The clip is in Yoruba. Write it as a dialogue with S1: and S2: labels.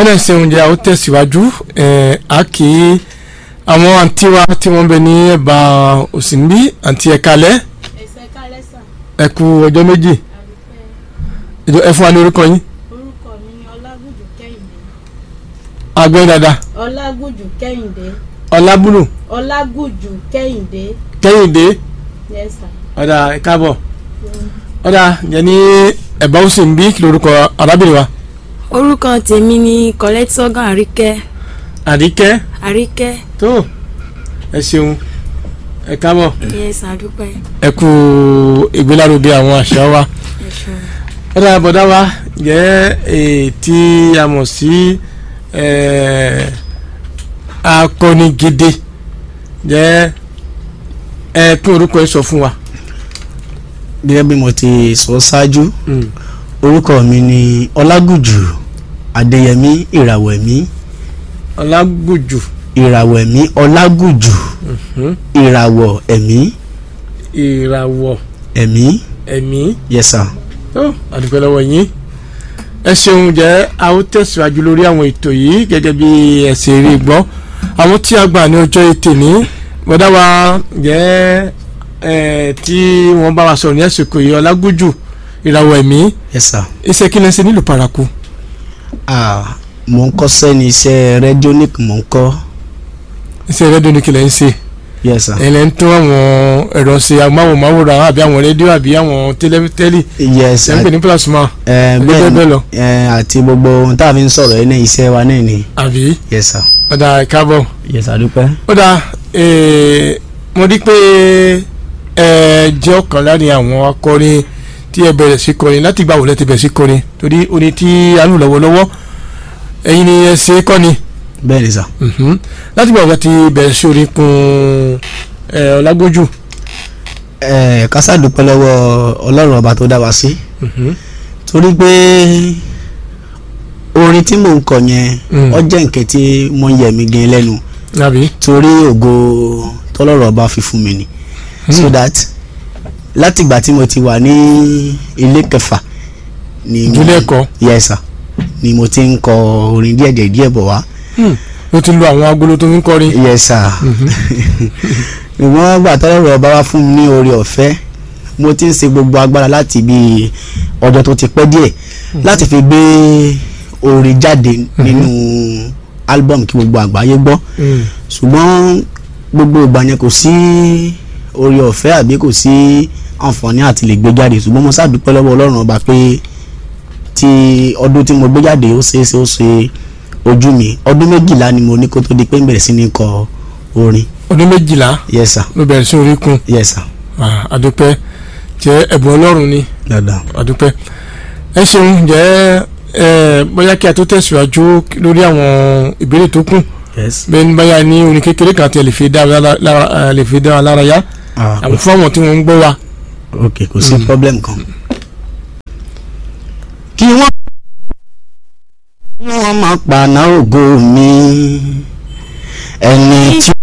S1: náà ṣe oúnjẹ àwọn tẹ̀síwájú a kì í àwọn àǹtí wa tí wọ́n bẹ ní ẹ̀bà òsínbí àǹtí ẹ̀ka lẹ́
S2: ẹsẹ̀ kálẹ̀ sàn
S1: ẹ kú ọjọ́ méjì
S2: àdúpẹ́
S1: ẹ fún wa ní orúkọ yín
S2: orúkọ mi ni ọlágùjù kẹ́hìndé
S1: agbẹ́yìn dáadáa
S2: ọlágùjù kẹ́hìndé
S1: ọlábùlù
S2: ọlágùjù kẹ́hìndé
S1: kẹ́hìndé
S2: yes sir
S1: ọ̀dà ẹ káàbọ̀ ọ̀dà jẹ́ ní ẹ̀bà òsínbí kí lórúkọ arábìnrin wa
S3: orúkọ tèmi ni colette sọgán àríkẹ́
S1: àdìkẹ́
S3: àríkẹ́
S1: tó ẹ ṣeun ẹ káàbọ̀
S3: yes àdúpẹ́
S1: ẹ kú ìgbélárugẹ àwọn àṣà wa
S3: ẹ ṣeun.
S1: ọ̀dà àbọ̀dá wa jẹ́ èyí tí a mọ̀ sí eh, akọni gidi jẹ́ ẹ tún orúkọ ẹ sọ fún wa.
S4: gẹ́gẹ́ bí mo ti sọ ṣáájú orúkọ mi ni ọlágùjù adéyẹmí ìràwẹ̀mí
S1: ọlágùjù
S4: ìràwẹ̀mí ọlágùjù ìràwọ̀ ẹ̀mí
S1: ìràwọ̀
S4: ẹ̀mí
S1: ẹ̀mí
S4: yes sir
S1: tó àdúpẹ́ lọ́wọ́ yín ẹ ṣeun jẹ́ a ó tẹ̀síwájú lórí àwọn ètò yìí gẹ́gẹ́ bí ẹ ṣe rí gbọ́ àwọn tí a gbà ní ọjọ́ ètè ní bọ́dá wa jẹ́ ẹ tí wọ́n bá wa sọ̀rọ̀ ní àsìkò yìí ọlágújù ìràwọ̀ ẹ̀mí
S4: yes sir
S1: iṣẹ́ kí lẹ́ ń ṣe nílùú paraku
S4: ah mo ń kọ́ṣẹ́ ní iṣẹ́ radionic mo ń kọ́
S1: iṣẹ́ rédíò ní kí lẹ́ ń ṣe
S4: yes sir
S1: ẹ̀ lẹ́ ń tún àwọn ẹ̀rọ ṣe amáwòmáwòrán àbí àwọn rédíò àbí àwọn tẹ́lẹ̀
S4: yes
S1: ẹ̀ ń pè ní plasma
S4: ẹ
S1: bẹ́ẹ̀ bẹ́ẹ̀ lọ.
S4: ẹ àti gbogbo ohun tá a fi ń sọ̀rọ̀ yìí ní iṣẹ́ wa náà ni
S1: àbí
S4: yes sir
S1: ọ̀dà ìkábọ̀.
S4: yes sir dúpẹ́
S1: ó dáa eh, mo rí pé ẹ jẹ́ ọ̀kan láàrin àwọn akọrin tí ẹ bẹ̀rẹ̀ sí kọrin láti gbà wọlé ti bẹ̀rẹ̀ sí kọrin torí orin tí a lù lọ́wọ́lọ́wọ́ ẹ̀yin ni ẹ ṣe é kọ́ni
S4: bẹ́ẹ̀ ni sir
S1: Mhm. láti gbà wọlé ti bẹ̀rẹ̀ sí orin kun ẹ, ọlágójú
S4: ẹ kásá dúpẹ́ lọ́wọ́ ọlọ́run ọba tó dá wa sí
S1: Mhm.
S4: torí pé orin tí mò ń kọ yẹn
S1: Mm.
S4: ó jẹ́ nǹkan tí mo ń yẹ mi gan lẹ́nu
S1: àbí
S4: torí ògo tọ́lọ́run ọba fi fún mi ni so that látìgbà tí mo ti wà ní ilé kẹfà ni mo
S1: Ilé ẹ̀kọ́?
S4: yes sir ni mo ti ń kọ orin díẹ̀ díẹ̀ díẹ̀ bọ̀ wá
S1: ló ti lu àwọn agolo tó ń kọrin
S4: yes sir ìwọ̀n gbà tọ́lọ́run ọba wá fún mi ní oore ọ̀fẹ́ mo ti ń ṣe gbogbo agbára láti bí ọjọ́ tó ti pẹ́ díẹ̀ láti fi gbé orin jáde nínú album kí gbogbo àgbáyé gbọ́
S1: Mm.
S4: ṣùgbọ́n gbogbo ìgbà yẹn kò sí oore ọ̀fẹ́ àbí kò sí àǹfààní àti lè gbé jáde ṣùgbọ́n mo ṣàdúpẹ́ lọ́wọ́ ọlọ́run ọba pé ti ọdún tí mo gbé jáde ó ṣeé ṣe ó ṣe ojú mi ọdún méjìlá ni mo ní kó tó di pé ń bẹ̀rẹ̀ sí ní kọ orin
S1: ọdún méjìlá
S4: yes sir
S1: ló bẹ̀rẹ̀ sí orin kun
S4: yes sir
S1: Ah, àdúpẹ́ jẹ́ ẹ̀bùn ọlọ́run ni
S4: dáadáa
S1: àdúpẹ́ ẹ ṣeun jẹ́ ẹ bóyá kí a tó tẹ̀síwájú lórí àwọn ìbéèrè tó kù
S4: yes
S1: bẹ́ẹ̀ ni báyà ní orin kékeré kan tí ẹ lè fi dá wa lára- lára- lè fi dá wa lára yá
S4: ah
S1: àwọn fún àwọn tí wọ́n ń gbọ́ wa.
S4: ok kò sí problem kan. kí wọ́n kí wọ́n máa paná ògo mi ẹni tí